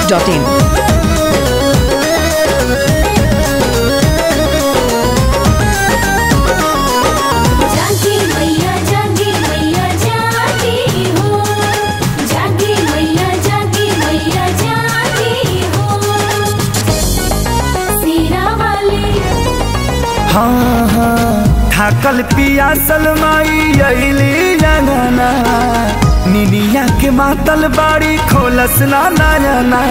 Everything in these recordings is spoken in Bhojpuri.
डॉट इन जागी मैया जागी मैया जागी हो जागी मैया जागी मैया जागी हो सीरा वाली हाँ हाँ थाकल पियासल माई अइली जगना निनिया के मातल बाड़ी खोलस ना नयना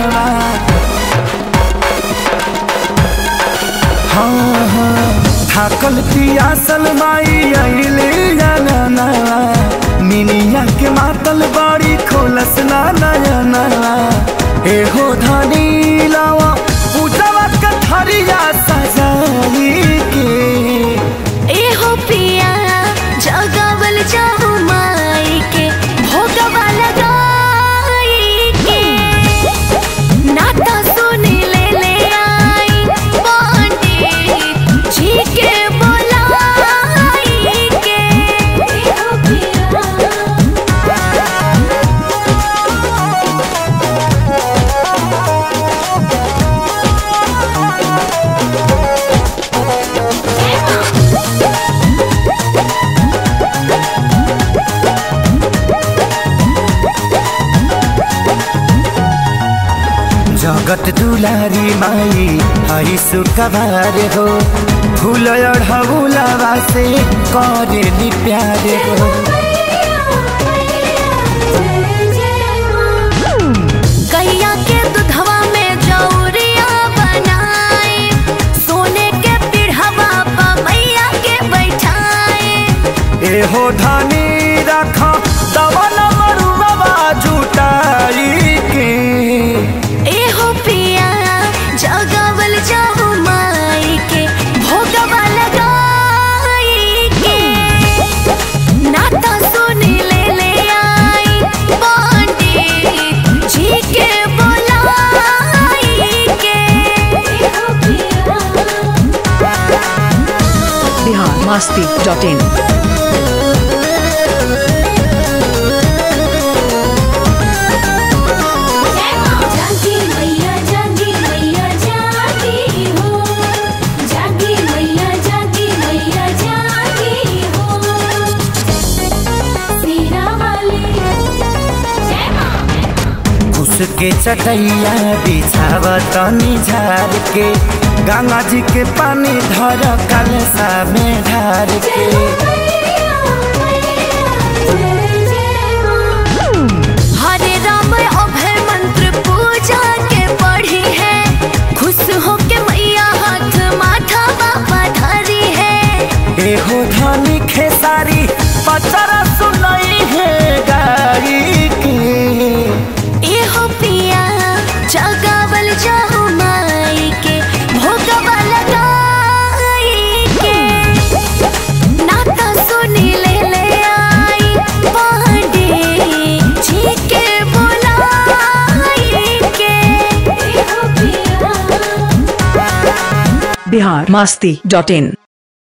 हाँ हाँ थाकल पियासल माई अइली जगना निनिया के मातल बाड़ी खोलस ना नयना एहो धनी लावा पूजवा के थरिया सजाई के एहो पिया जगावल जाऊ माई के भोगवा लगाई के नाता सुनी ले ले आई पंडित जी के बोलाई के एहो पिया जगत दुलारी माई हई सुखबार हो फूल अढ़ौलावा से करे प्यार हो गैया के दूधवा में जौरिया बनाए सोने के पीढ़वा पर मैया के बैठाए एहो धनी रख दवन मरुआ जुटाई के एहो पिया जगावल जाऊ माई के भोगवा लगाई के नाता सुनी ले ले आई पंडित जी के बोलाई के एहो पिया बिहार मस्ती डॉट इन जागी मैया जागी मैया जागी हो जागी मैया जागी मैया जागी हो सीरा वाली जय मां घुस के चटैया बिछाव तनी झार के गंगा जी के पानी धर कलसा में ढार के हरे राम अभय मंत्र पूजा के पढ़ी है खुश हो के मैया हाथ माथा बाबा धरी है एहो धनी खेसारी पचरा सुनई है गाई के एहो पिया जगावल जाऊ माई के भोगवा लगाई के नाता सुनी ले ले आई पंडित जी के बोलाई के एहो पिया बिहार मस्ती डॉट इन